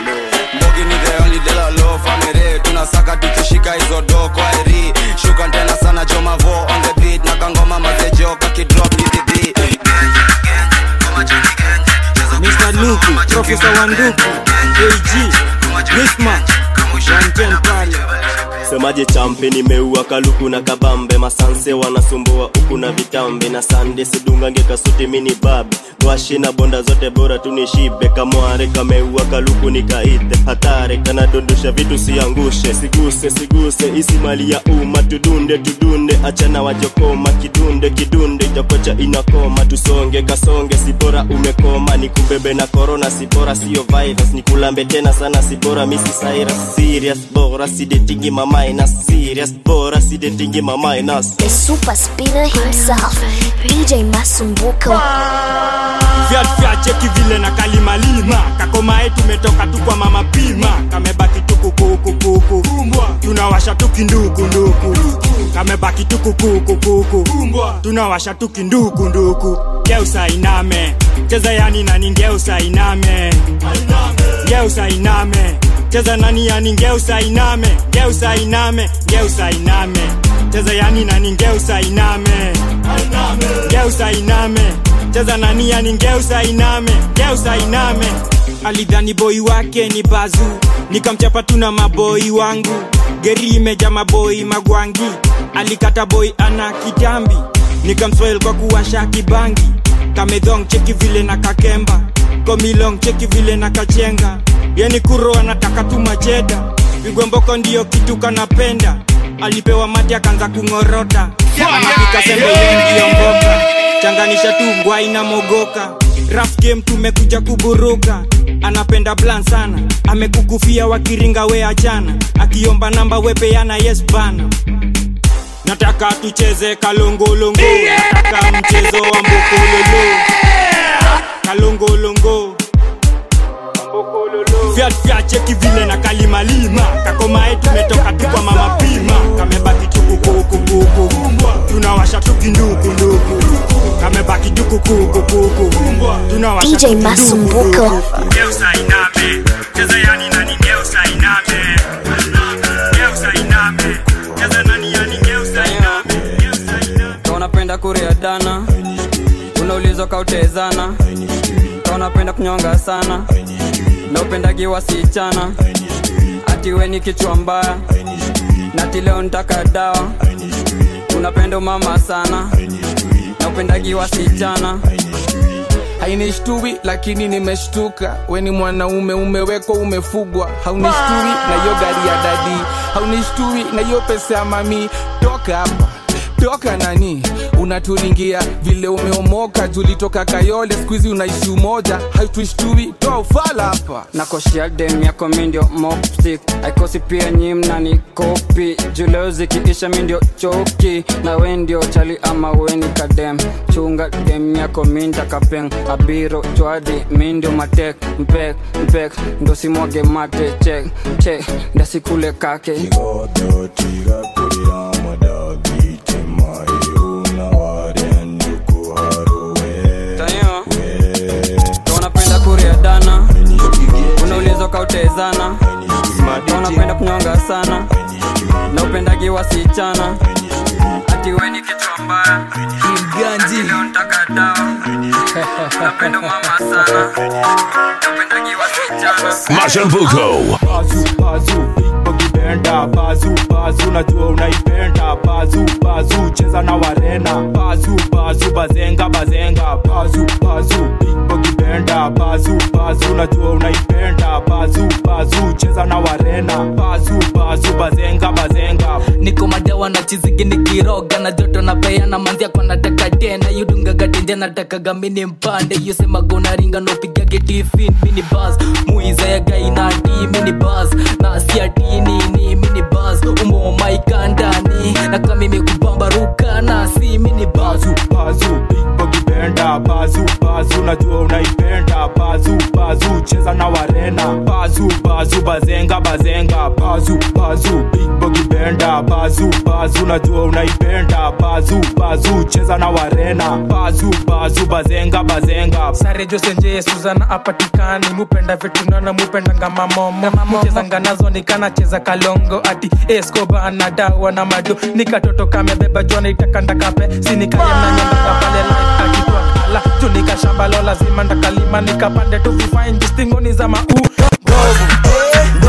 mbogi ni the only de la low family tunasaka tukishika hizo do kwa eri shuka tena sana choma vo on the beat na kangoma mazejo kakidrop ni dhidhi Mr. Luku, Professor Wanduku, AG, Wisma, 110 pale. semaje champe nimeua kaluku na kabambe masanse wanasumbua huku na vitambe na sande sidungange kasuti mini babe gwashi na bonda zote bora tunishibe kamware kameua kaluku nikaite hatare kanadondosha vitu siangushe siguse siguse isi mali ya umma tudunde tudunde achana wajokoma kidunde kidunde itakocha inakoma tusonge kasonge sibora umekoma nikubebe na korona sibora sio virus nikulambe tena sana sibora misi cyrus serious bora sidetingi mamainas serious bora sidetingi mamainas The super spinner himself, DJ Masumbuko. Fiat fiat cheki vile na kalimalima kakomae tumetoka tu kwa mama pima kamebaki tu kukukukuku tunawasha tu kindukunduku kamebaki tu kukukukuku tunawasha tu kindukunduku geusa iname cheza yani nani ngeusa iname geusa iname cheza nani yani ngeusa iname geusa iname geusa iname cheza yani nani ngeusa iname geusa iname cheza nani yani ngeusa iname geusa iname alidhani boi wake ni bazu nikamchapa tu na maboi wangu geri imeja maboi magwangi alikata boi ana kitambi nikamswail kwa kuwasha kibangi kamedhong cheki vile na kakemba komilong cheki vile na kachenga yani kuro anataka tu macheda pigwe mboko ndiyo kitu kanapenda alipewa mati akaanza kung'orota anapika sembe yengiyo mboka changanisha tu ngwai na mogoka raf game tumekuja kuburuka anapenda plan sana amekukufia wakiringa we achana akiomba namba wepeana yes bana nataka tucheze kalongolongo nataka mchezo wa mbokololo kalongolongo Fiat fiat cheki vile na kalimalima kakomae tumetoka tu kwa mama pima kamebaki tukukukukuku tunawasha tukindukunduku kamebaki tukukukukuku tunawasha DJ Masumbuko. geusa iname cheza yani nani geusa iname geusa iname cheza nani yani geusa iname Ka unapenda kuria dana unaulizwa kautezana Ka unapenda kunyonga sana na upendagi wasichana ati we ni kichwa mbaya nati leo ntaka dawa unapenda mama sana na upendagi wasichana hainishtui lakini nimeshtuka weni mwanaume umewekwa umefugwa haunishtui na hiyo gari ya dadi haunishtui na hiyo pesa ya mami toka hapa toka nani unaturingia vile umeomoka julitoka kayole skuizi unaishi umoja haituishtui toa ufala hapa nakoshia dem yako mindio mopstick aikosi pia nyimna ni kopi juleo zikiisha mindio choki na we ndio chali ama weni kadem chunga dem yako minta kapeng abiro chwadi mindio matek mpek mpek ndo simwage mate chek chek ndasikule kake Tayo. Ka unapenda kuria dana unaulizwa kautezana Ka unapenda kunyonga sana na upendagi wasichana ati we ni kichwa mbaya Ati leo ntaka dawa unapenda mama sana na upendagi wasichana Mashambuko. bazu bazu bogibenda bazu bazu najua unaipenda bazu bazu cheza na warena bazu bazu bazenga bazenga bazu bazu bogibenda bazu bazu najua unaipenda bazu bazu cheza na warena bazu bazu bazenga bazenga niko madawa na chizigi nikiroga na joto na peana manzia kwa nataka tena yudungaga tenje natakaga mini mpande yusemaga ringa nopigage tifin mini bas muizayaga inati mini bas na siati nini mini bas umomaikandani na kamimi kubambaruka na si mini bas bazu bazu bogibenda bazu bazu najua unaipenda bazu bazu cheza na warena bazu bazu bazenga bazenga bazu bazu bogibenda bazu bazu najua unaipenda bazu bazu cheza na warena bazu bazu bazenga bazenga sare josenje suzana apatikani mupenda vitunana mupendanga mamomo muchezanga nazo nikanacheza kalongo ati escoba na dawa na mado nikatoto kamebeba jona itakandakape sinikayemnanyondaga pale life akitwa kala tunika shamba lo lazima ndakalima nikapande tu vifain distingoni za mau ndovu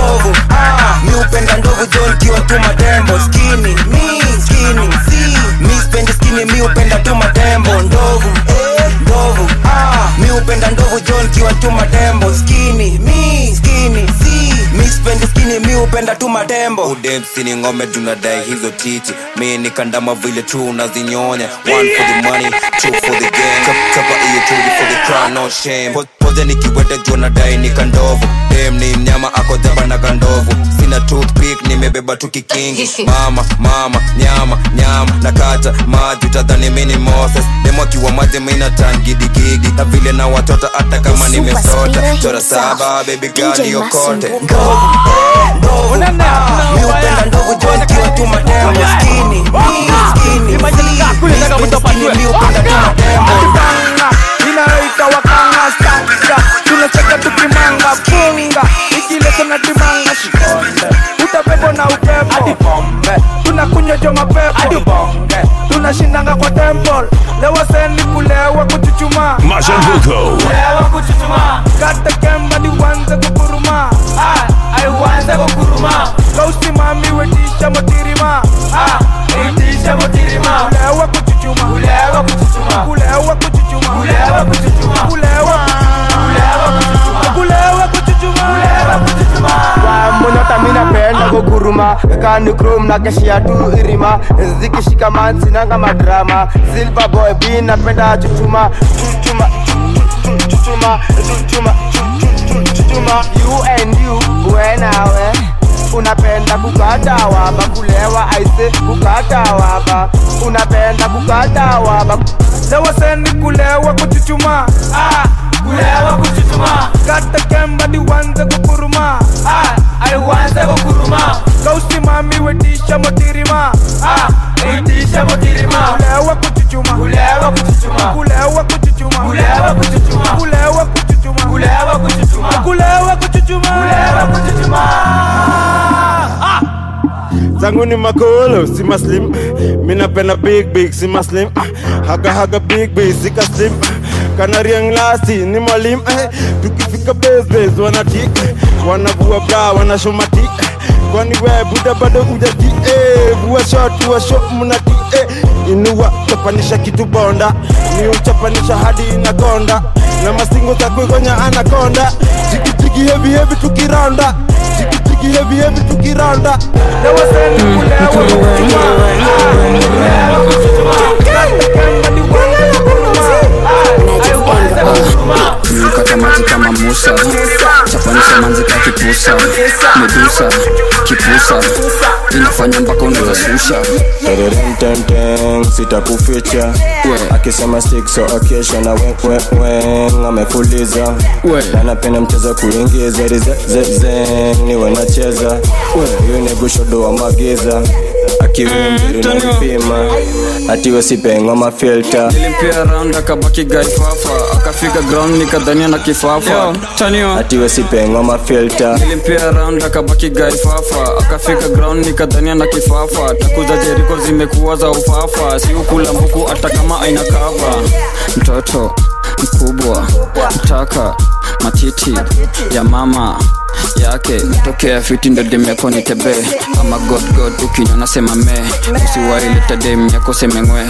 ndovu ah, mi upenda ndovu jo nkiwa tu matembo skini mi skini si mi spendi skini mi upenda tu matembo ndovu eh, ndovu ah, mi upenda ndovu jo nkiwa tu matembo skini mi skini si mi spendi skini mi upenda tu matembo udemsi ni ngome tunadai hizo titi mi ni kandama vile tu unazinyonya one for the money two for the game Chap- chapa iyo tuji for the crown no shame Po- poze nikiwete juu nadai ni kandovu dem ni mnyama ako jaba na kandovu sina toothpick nimebeba tu kikingi mama mama nyama nyama nakata maji utadhani mi ni moses demo akiwa maji mi natangidigigi na vile na watoto hata kama nimesota chora saba baby gani yokote mi upenda ndovu jo nkiwa tu matembo skini mi skini si mi spendi skini mi upenda tu matembo inayoita wakanga stanga tunacheka tukimanga funga ikileso na dimanga shikonde utabebo na upepo hadi bombe tunakunywa jo mapepo hadi bonge tunashindanga kwa temple lewa seni kulewa kuchuchuma Mashambuko. kulewa kuchuchuma kata kemba ni wanze kukuruma ai wanze kukuruma kausimami wetisha motirima wetisha motirima kulewa kuchuchuma kulewa kuchuchuma kulewa kuchuchuma kulewa kuchuchuma kulewa kulewa kuchuchuma kulewa kuchuchuma kulewa kuchuchuma monyota minapenda kuguruma kani krom na keshia tu irima zikishika mansinanga madrama silver boy b napenda chuchuma chuchuma chuchuma chuchuma chuchuma you and you wenawe unapenda kukata waba kulewa aise kukata waba unapenda kukata waba lewa seni kulewa kuchuchuma ah, kulewa kuchuchuma kata kemba ni wanze kukuruma ah, ai wanze kukuruma kausimami wetisha motirima ah, wetisha motirima kulewa kuchuchuma kulewa kuchuchuma kulewa kuchuchuma kulewa kuchuchuma kulewa kuchuchuma kulewa kuchuchuma kulewa kuchuchuma kulewa kuchuchuma zangu ni makolo si maslim minapenda big big si maslim ah, haga haga big big sika slim kanariang lasti ni mwalim eh, tukifika besbes wanatik wanavua bra wanashomati kwani we buda bado ujati eh, vua shot vua shot mnati eh, inua chapanisha kitu bonda ni uchapanisha hadi inakonda na masingo za kuigonya anakonda jikijiki hevi hevi tukiranda jikijiki hevi hevi tukiranda lewa seni kulewa kuchuchuma kulewa kuchuchuma kata kemba ni wanze kukuruma ai wanze kukuruma kata maji kama musa chapanisha manzi ka kipusa medusa kipusa inafanya mpaka unaweza susha Tereremtemtem, sitakuficha akisema stick so akesha na weweweng amefuliza anapenda mchezo kuingiza rizezeze niwe nacheza huyu ni gushodo wa magiza akiwimbiri na vipima atiwe sipengo mafilta nilimpia round akabaki gaifafa akafika ground nikadhania na kifafa atiwe sipengo mafilta nilimpia round akabaki gaifafa akafika ground nikadhania na kifafa takuza jeriko zimekuwa za ufafa siukula mbuku hata kama aina kava mtoto mkubwa mtaka matiti ya mama yake tokea fiti ndo dem yako ni tebe ama godgod ukinywa nasema me usiwaileta dem yako semengwe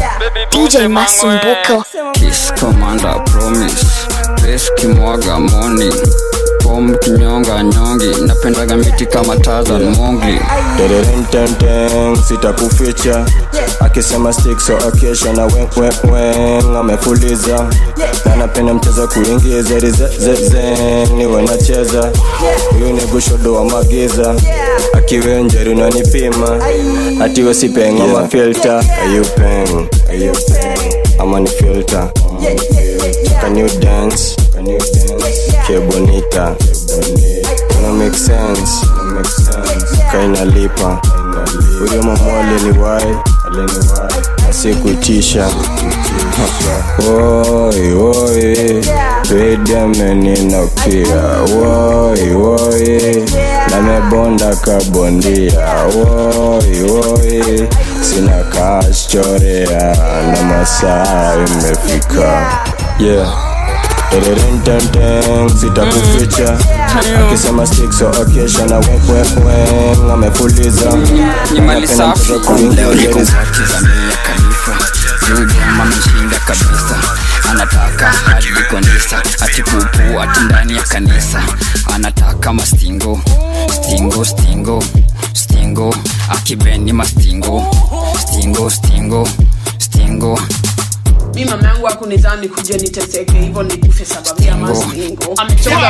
DJ Masumbuko. Kiss Commander Promise Bes kimwaga morning Pom kinyonga nyongi Napendaga miti kama Tarzan Mongli Tereremtemtem, sitakuficha akisema stick so akesha na weweweng amefuliza anapenda mchezo kuingiza rizezeze niwe nacheza huyu ni gushodo wa magiza akiwenjeri unanipima atiwe sipengo mafilta ayupeng ayupeng ama ni filter can you dance can you dance que bonita no make sense no make sense kainalipa huyo mama aliniwai aliniwai asikutisha woi woi pedameninokia woi woi namebonda kabondia woi woi sina kaschorea na masaa imefika yeah Tererententeng, sitakuficha akisema stick so okesha na wekwekwe amefuliza ni mali safi leo niko Napenda party za mia khalifa judem ameshinda kabisa anataka hadi kondisa ati pupu ati ndani ya kanisa anataka mastingo stingo stingo stingo akibeni mastingo stingo stingo stingo mi mama yangu akunidhani kuja niteseke hivyo nikufe sababu ya mastingo ametoka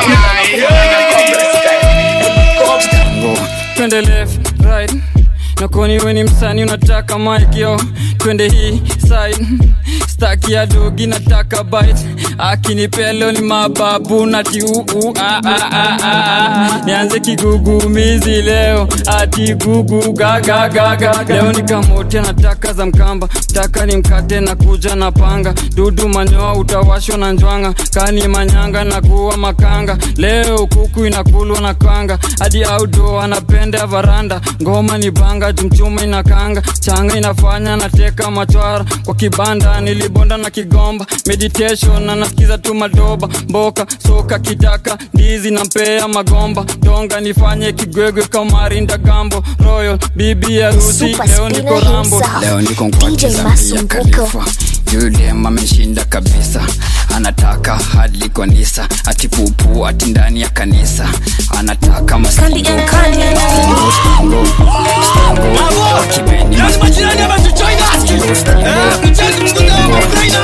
twende left right nakoni weni msani unataka mikyo twende hii side staki ya dogi nataka bite akinipelo ni mababu nati uu ah, ah, ah, ah. nianze kigugumizi leo ati gugu gagagaga leo nikamote nataka za mkamba taka ni mkate na kuja na panga dudu manyoa utawashwa na njwanga kani manyanga na kuwa makanga leo kuku inakulwa na kanga hadi audo anapenda varanda ngoma ni banga jumchuma inakanga changa inafanya nateka machwara kwa kibanda nilibonda na kigomba meditation na nasikiza tu madoba mboka soka kitaka ndizi na mpea magomba donga nifanye kigwegwe kamarinda gambo royal bibi harusi Super leo niko spinner rambo himself. leo niko DJ mkwatiza mia Masumbuko. khalifa yudem ameshinda kabisa anataka hadi konisa ati pupu ati ndani ya kanisa anataka mastingo stingo stingo stingo akibeni mastingo stingo stingo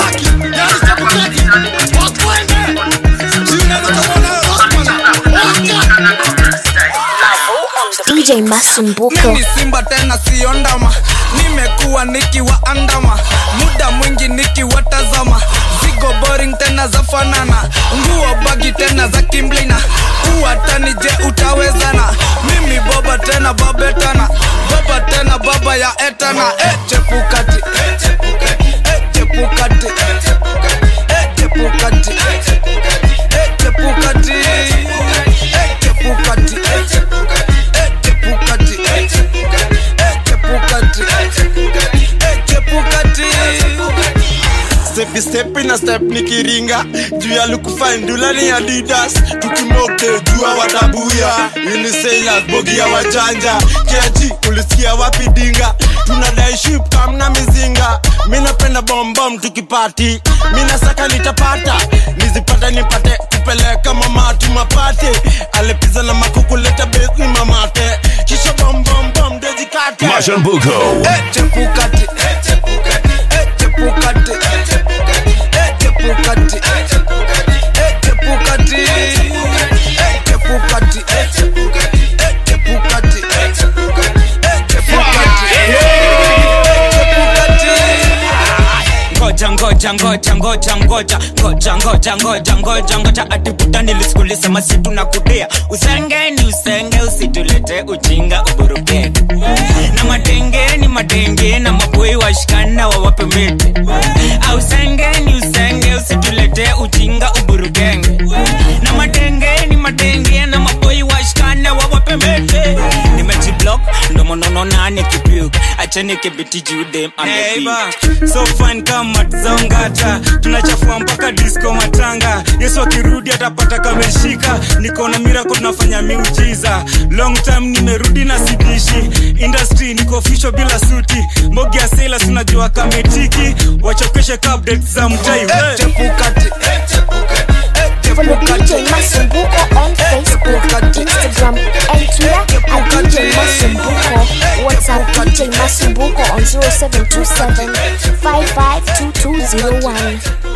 DJ Masumbuko. mimi simba tena sio ndama nimekuwa nikiwaandama muda mwingi nikiwatazama zigo boring tena za fanana nguo bagi tena za kimblina uwatani je utawezana mimi boba tena babetana baba tena baba ya etana e chepukati e chepukati e chepukati e chepukati e chepukati e chepukati e chepukati e chepukati stepi stepi na step nikiringa juu ya lukufandula ni adidas tukimoke jua watabuya unisailas bogia wajanja keji ulisikia wapi dinga tunadai ship kamna mizinga mi napenda bombom tukipati mi nasaka nitapata nizipata nipate kupeleka mamati mapate alepiza na makukuleta besi mamate kisha bombombom dezikate Mashambuko. Eh, chepukati eh, chepukati eh, chepukati eh, chepukati eh, chepukati eh, chepukati eh, chepukati eh, chepukati eh, chepukati eh, chepukati eh, chepukati ngoja ngoja ngoja ngoja ngoja ngoja ngoja ngoja ngoja ngoja atiputa nilisikulisema situ na kudia usenge ni usenge usitulete ujinga uburukete na matenge ni matenge na maboi washikana wawape mete ausenge ni usenge usitulete ujinga uburukenge na matenge ni matenge na maboi washikana wawape mete nimejiblock ndomonono nane kipiuka acheni kibiti judem Neighbor, so fine kama zongata tunachafua mpaka disco matanga yesu akirudi atapata kameshika niko na mirako tunafanya miujiza long time nimerudi na sidishi industry niko official bila suti mbogi ya sailors unajua kametiki wachokeshe ka update za mtai hey. Follow DJ Masumbuko on Facebook, Instagram, and Twitter at DJ Masumbuko. WhatsApp DJ Masumbuko on 0727 552201.